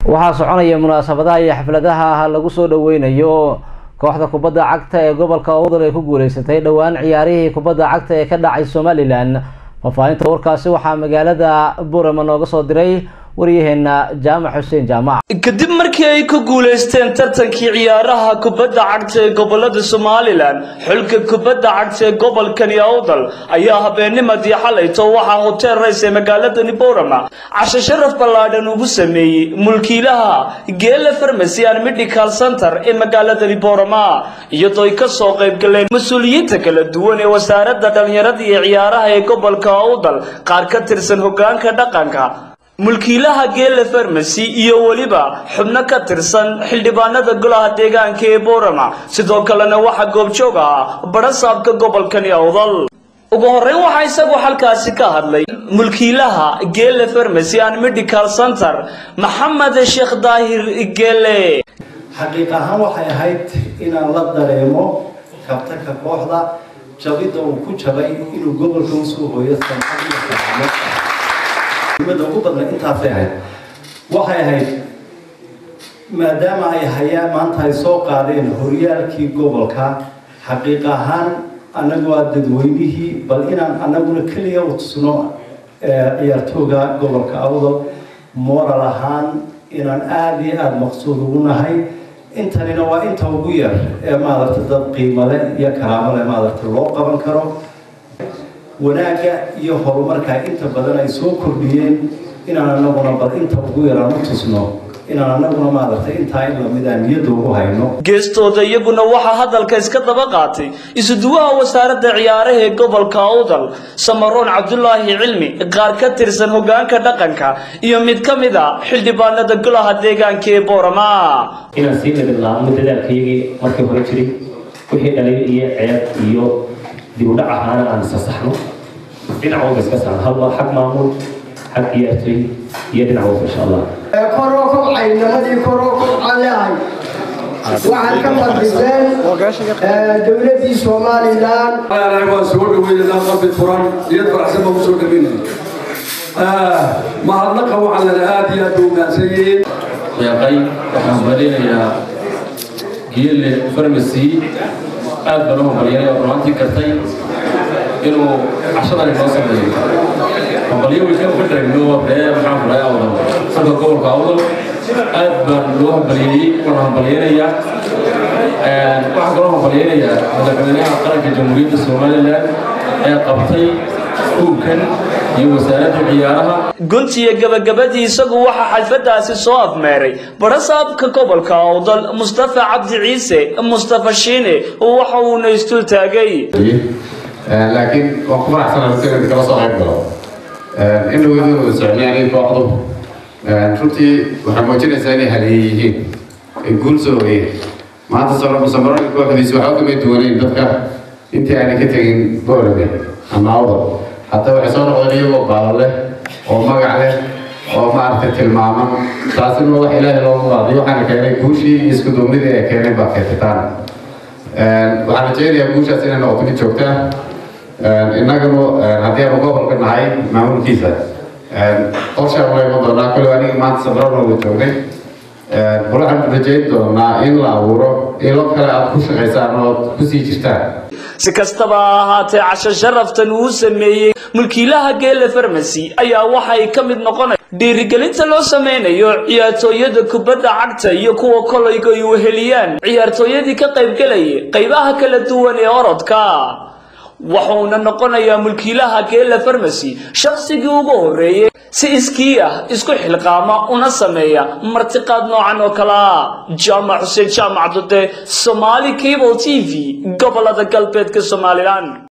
waxaa soconaya munaasabadaha iyo xafladaha ah lagu soo dhaweynayo kooxda kubadda cagta ee gobolka owdal ay ku guuleysatay dhowaan ciyaarihii kubadda cagta ee ka dhacay somalilan faahfaahinta warkaasi waxaa magaalada burama nooga soo diray waryaheena jaamac xuseen jaamac kadib markii ay ku guulaysteen tartankii ciyaaraha kubadda cagta ee gobolada somalilan xulka kubadda cagta ee gobolkani awdal ayaa habeennimadii xalayto waxaa hotel rays ee magaaladani borama casho sharaf ballaadhan ugu sameeyey mulkiilaha geela farmacy and medical center ee magaaladani borama iyadoo ay ka soo qayb galeen mas-uuliyiinta kala duwan ee wasaaradda dhallinyarada iyo ciyaaraha ee gobolka awdal qaar ka tirsan hogaanka dhaqanka mulkiilaha geela farmasy iyo weliba xubno ka tirsan xildhibaanada golaha deegaanka ee borama sidoo kalena waxaa goobjoog ah barasaabka gobolkani awdal ugu horreyn waxaa isagu halkaasi ka hadlay mulkiilaha geela farmasy and medical center maxamed sheekh daahir geele xaqiiq ahaan waxay ahayd inaan la dareemo kabtanka kooxda jabidda uu ku jabay inuu gobolka usoo hooyo sanxadiisaamo muhiimada ugu badna intaasay ahayd waxay ahayd maadaama ay hayaan maanta ay soo qaadeen horyaalkii gobolka xaqiiq ahaan annagu waa dadweynihii bal inaan annaguna keliya u tusno ciyaartooga gobolka awdal moral ahaan inaan aada iyo aada maqsuud ugu nahay intanina waa inta ugu yar ee maaragta dad qiimale iyo karaamole maaragta loo qaban karo wanaagga iyo horumarka inta badan ay soo kordhiyeen inaan anaguna bal inta ugu yaraan u tusno inaan anaguna maaragtay intaa in lamid aan niyadda ugu hayno geestooda iyaguna waxaa hadalka iska daba qaatay isuduwaha wasaaradda ciyaaraha ee gobolka awdal samaroon cabdulaahi cilmi qaar ka tirsan hogaanka dhaqanka iyo mid ka mid a xildhibaanada golaha deegaanka ee boorama inaan sii nabad laabno dadaalkaygii markii hore jiray wixii dhalay iyo ceeb iyo dib u dhac ahaana aan sasaxno dhinac walba iska saarno halba xag maamul xag ciyaartooy iyo dhinac walba insha allah koroo kobcay nimadii koroo kobcaan leehay waxaad ka fadhiseen dowladdii somalilan waan soo dhaweynanaa qalbi furan niyad faraxsan baan kusoo dhaweynaya mahadnaqa waxaa lana aada iyo aad u mahadsan yihiin deeqay waxaan balinayaa geelle farmacy aad baan u hambalyanay oo rumaantii kartay inuu cashadan inoo sameeyo hambalyo wiilkan ka dhagno ree maxaan furay awdal sanka gobolka awdal aad baan loo hambalyeeyey waan hambalyaynayaa waxaan kaloo hambalyaynayaa madaxweynaha qaranka jamhuuriyadda somalilan ee qabtay kuubkan iyo wasaaradda ciyaaraha guntiga gabagabadii isagu waxaa xalfadaasi soo afmeeray barasaabka gobolka awdal mustafa cabdi ciise mustafa shiine waxa uuna istul taagay laakiin waan ku faraxsanahay si kala soo qayb galo in dhaweydu socnaan kooxdu runtii waxay muujinaysaa inay haleeye yihiin ay guul soo hoyeen maanta samaroonka kooxdiisi waxba kama duwanayn dadka intii aanay ka tegin boolade ama awdal hadda waxay soo noqdeen iyagoo baalo leh oo magac leh oo maaragtay tilmaaman taasina wax ilaahay loogu qaadiyo waxaana keenay guushii iyo isku duubnidii ay keenay baa keetitaan waxaan rajeynayaa guushaas inay noqoto mid joogta innaganu haddii aanu gobolka nahay maamulkiisa qorshaan la iman doonaa kole anigi maanta sabrano wada joognay waxaan rajeyn doonaa in la abuuro ilo kale aad ku shaqaysaan oo kusii jirtaan si kastaba ha ahaatee casho sharaftan uu sameeyey mulkiilaha geela farmasy ayaa waxay ka mid noqonay dhiirigelinta loo sameynayo ciyaartooyada kubadda cagta iyo kuwa kolayga ay weheliyaan ciyaartooyadii ka qaybgelayay qaybaha kala duwan ee orodka waxuuna noqonayaa mulkiilaha geela farmasy shaqsigii ugu horreeyey si iskii ah isku xilqaama una sameeya martiqaad noocan oo kale ah jaamac xuseen jaamac dude somaali cable t v gobolada galbeedka somalilan